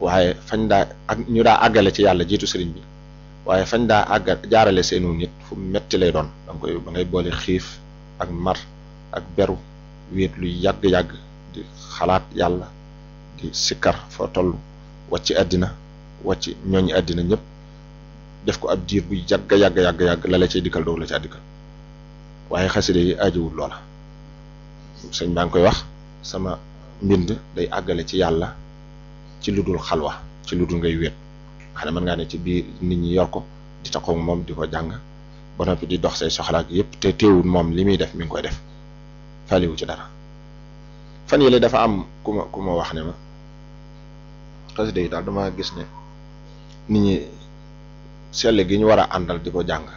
waaye fañ daa ak ñu daa àggale ci yàlla jiitu sëriñ bi waaye fañ daa àgga jaarale seenu nit fu metti lay doon da nga koy ba ngay boole xiif ak mar ak beru wéet lu yàgg-yàgg di xalaat yàlla di sikkar foo toll wàcc àddina wàcc ñooñu àddina ñëpp def ko ab diir bu yàgg yàgg yàgg yàgg la la cay dikkal doog la caa dikkal waaye xaside yi aajowul loola sëñ baa ngi koy wax sama mbind day àggale ci yàlla ci lu dul xalwa ci lu dul ngay wéet xam ne mën ngaa ne ci biir nit ñi yor ko di taxaw moom di ko jàng ba noppi di dox say soxlaak yépp te teewul moom li muy def mi ngi koy def faliwu ci dara fan yële dafa am ku ma ku ma wax ne ma xasida yi daal dama gis ne nit ñi sell gi ñu war a àndal di ko jàng